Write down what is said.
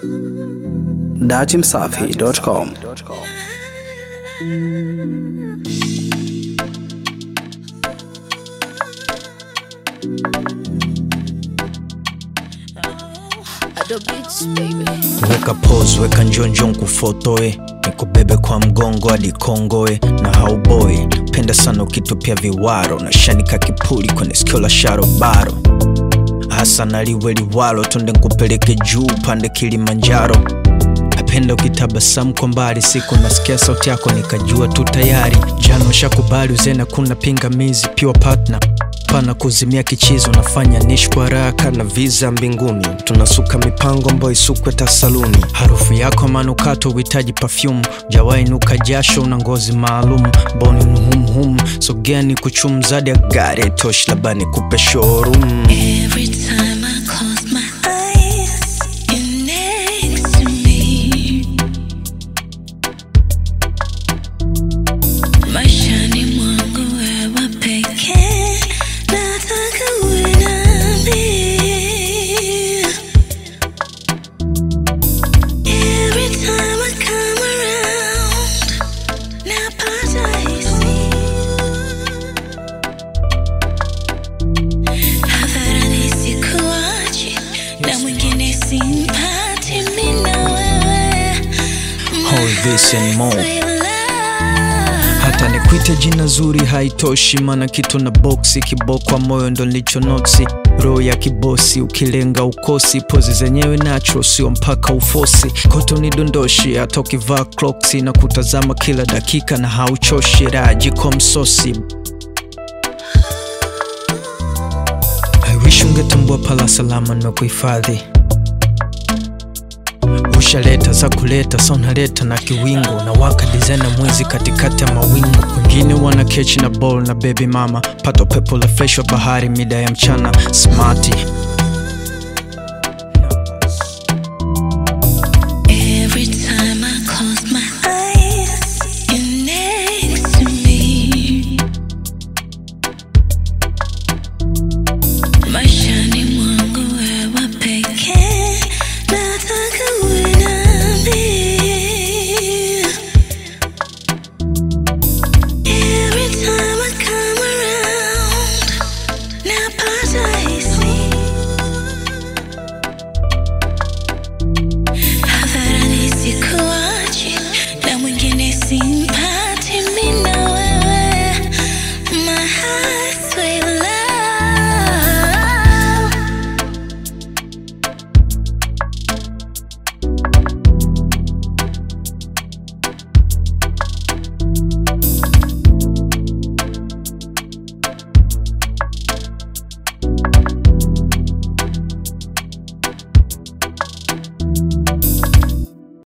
datimsafi.com. weka pose weka njonjo nkufotoe nikubebe kwa mgongo hadi kongoe na hauboe penda sana ukitupia viwaro na shanika kipuli kwenye sikio la sharobaro hasa naliwe liwalo tonde nkupeleke juu pande kilimanjaro napenda ukitabasamu kwa mbali siku nasikia sauti yako nikajua tu tayari jana shakubali uzena kuna pingamizi pure partner pana kuzimia kichizo nafanya nishi kwa haraka na visa mbinguni tunasuka mipango ambayo isukwe tasaluni harufu yako manukato uhitaji perfume jawai nuka jasho una ngozi maalum boni mhumhum sogeni kuchumzadi ya gari tosh labani kupe showroom Every time I close my eyes, you're next to me. Maishani mwangu wewe pekee, nataka uwe nami. Every time I come around, napata hisia hadharani sikuachi na mwingine simpati mi na wewe All this and more. My love. hata nikwite jina zuri haitoshi mana kitu na boksi kibokwa moyo ndo nilicho noksi roho ya kibosi ukilenga ukosi pozi zenyewe nacho sio mpaka ufosi koto ni dondoshi hata ukivaa clocks na kutazama kila dakika na hauchoshi rajiko msosi I wish ungetambua pala salama na kuhifadhi ushaleta za kuleta sa unaleta na kiwingo na waka dizena mwezi katikati ya mawingu wengine wana kechi na ball na baby mama pato pepo la fresh wa bahari mida ya mchana smati